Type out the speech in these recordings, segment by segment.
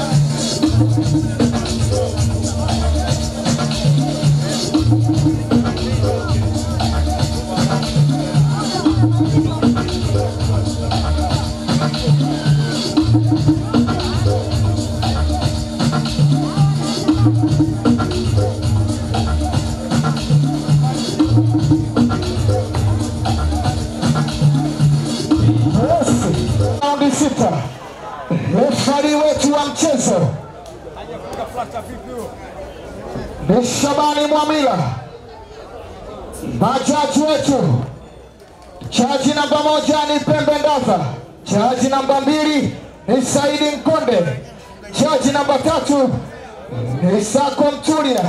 Raundi sita. Refari wetu wa mchezo ni Shabani Mwamila. Majaji wetu, jaji namba moja ni Pembe Ndaza, jaji namba mbili ni Saidi Mkonde, jaji namba tatu ni Sako Mtulia.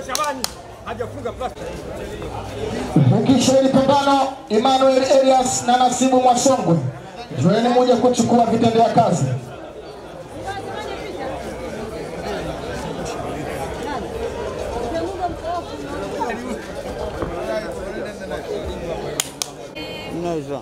Ukisha hili pambano, Emmanuel Elias na Nasibu Mwasongwe, joeni moja kuchukua vitendea kazi. Unaweza.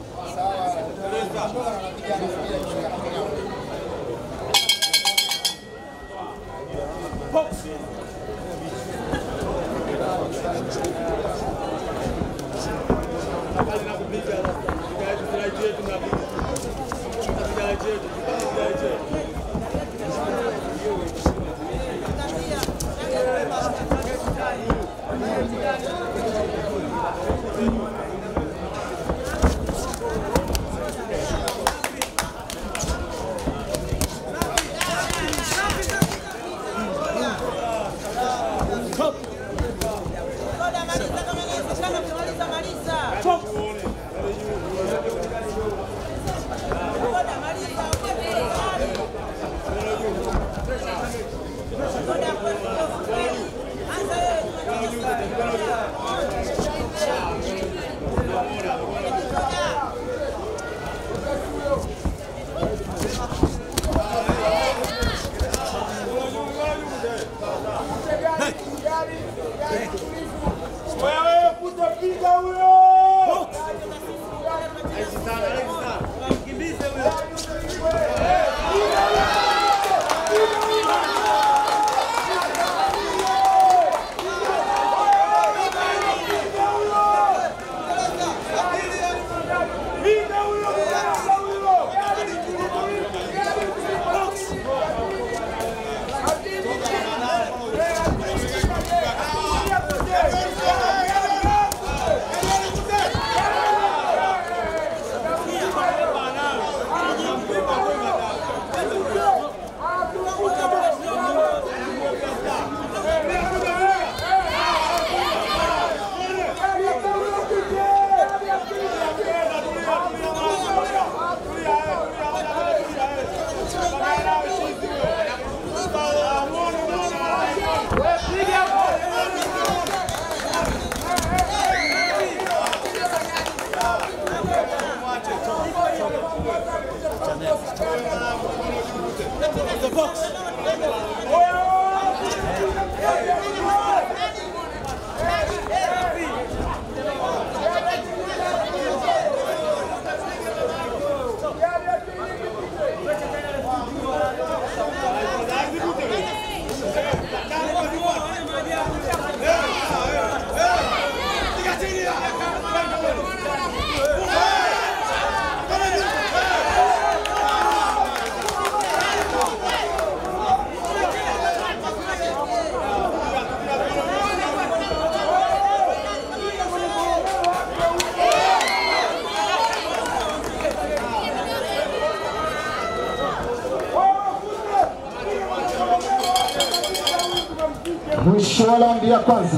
mwisho wa raundi ya kwanza.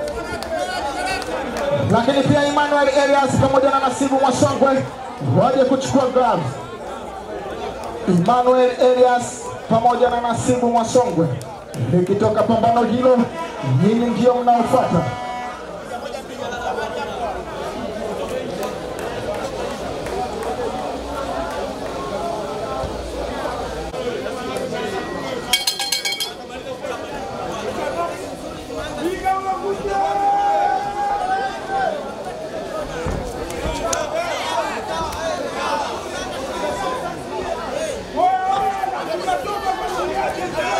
Lakini pia Emmanuel Elias pamoja na Nasibu Mwasongwe waje kuchukua gloves. Emmanuel Elias pamoja na Nasibu Mwasongwe, likitoka pambano hilo, nyinyi ndio mnaofuata. Hey!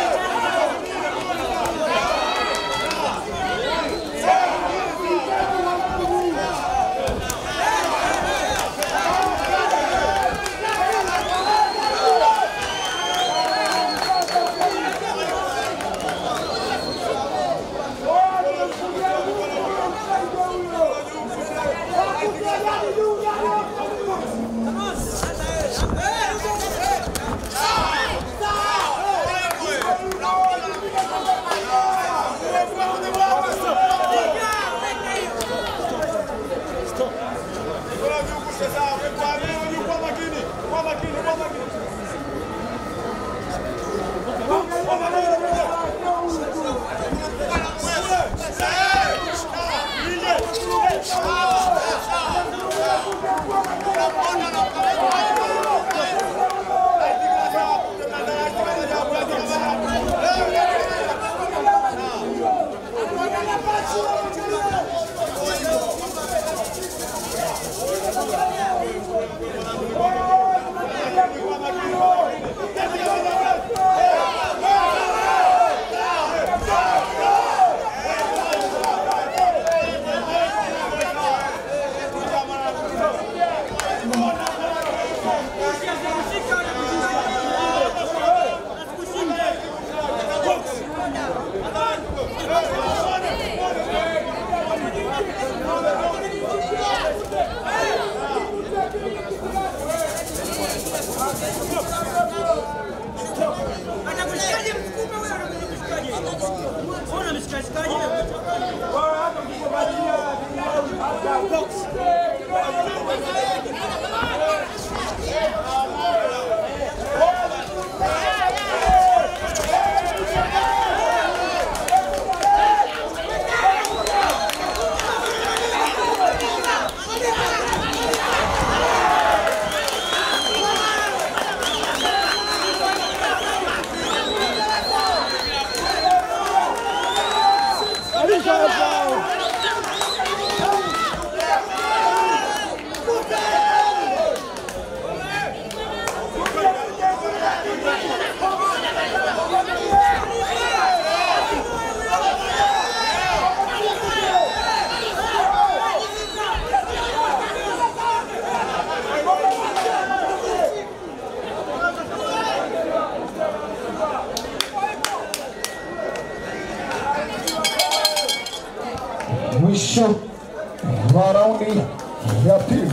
mwisho wa raundi ya pili.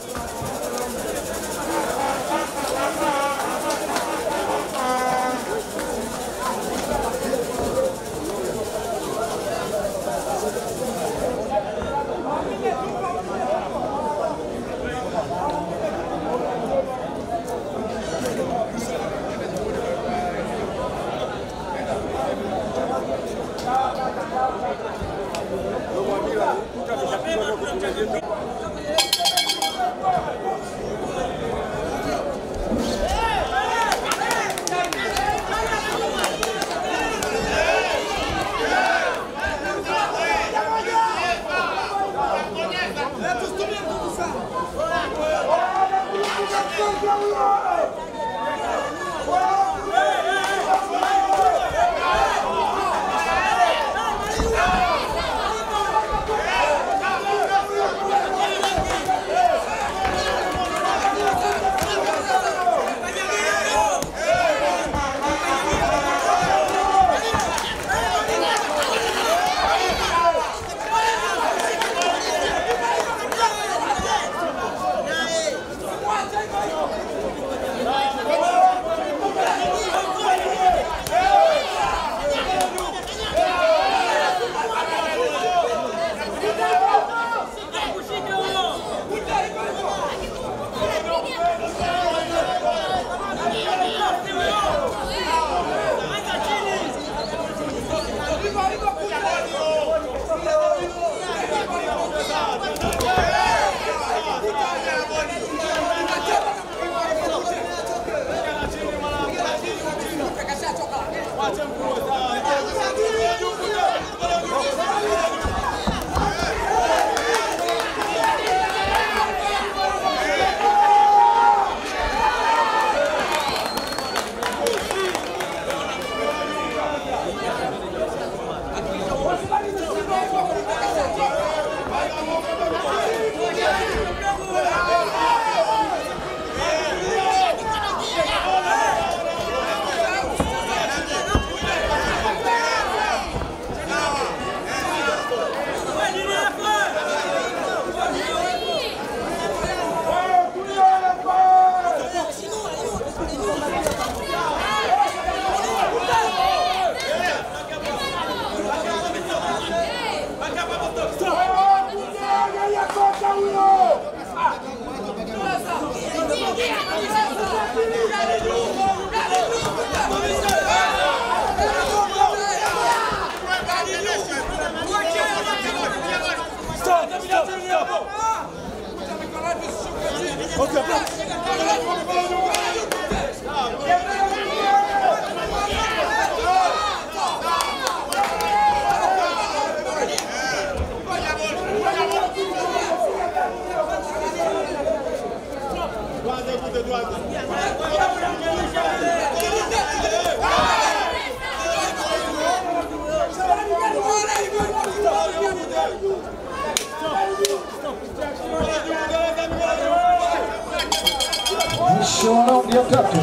Mwisho wa raundi ya tatu.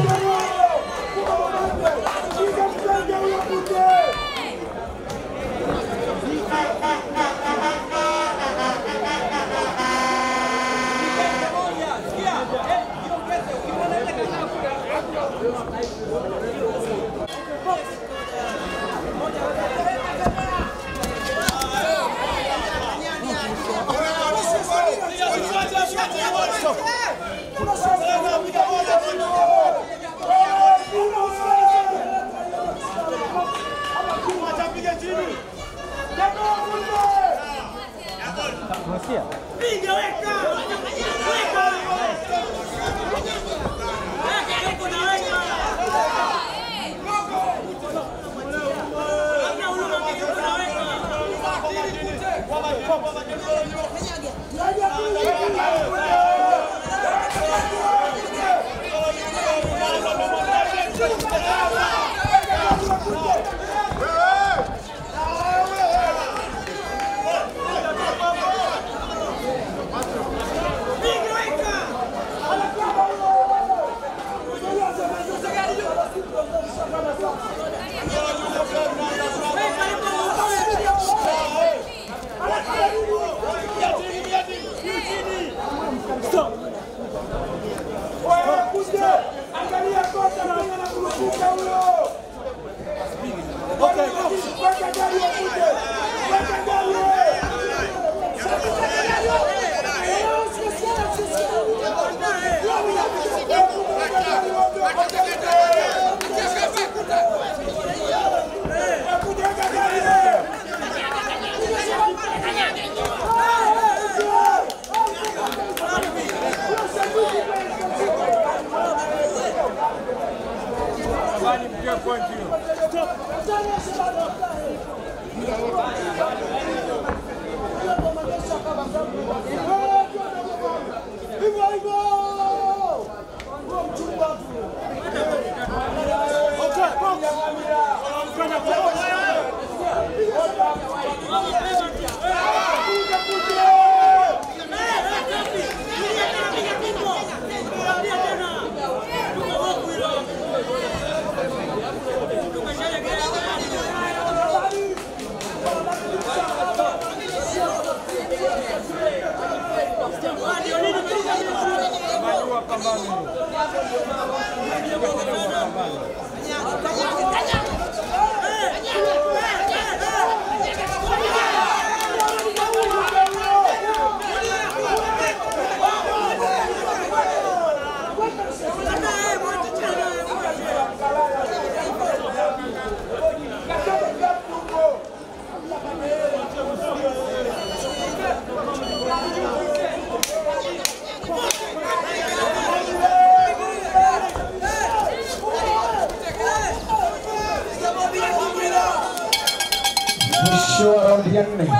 Mwisho wa raundi ya nne.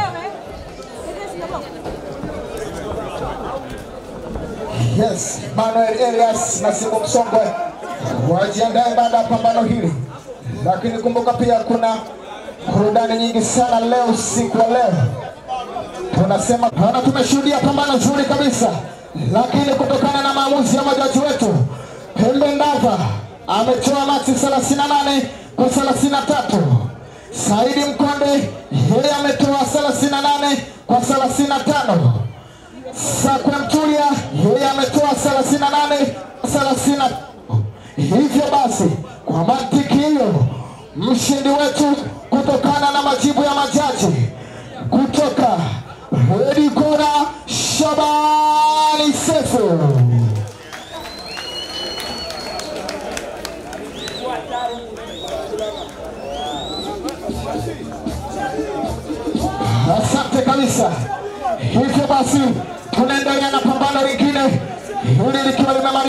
Yes, Manuel Elias na Simbo Msongwe wajiandae baada ya pambano hili, lakini kumbuka pia kuna burudani nyingi sana leo, usiku wa leo tunasema hana, tumeshuhudia pambano zuri kabisa, lakini kutokana na maamuzi ya majaji wetu, Pembe Ndava ametoa machi 38 kwa 33. Saidi Mkonde yeye ametoa 38 kwa 35. Sakwe Mtulia yeye ametoa 38 30. Hivyo basi, kwa mantiki hiyo, mshindi wetu kutokana na majibu ya majaji kutoka Red Corner Shabani Sefu. Asante kabisa. Hivyo basi tunaendelea na pambano lingine hili likiwa limemalizika.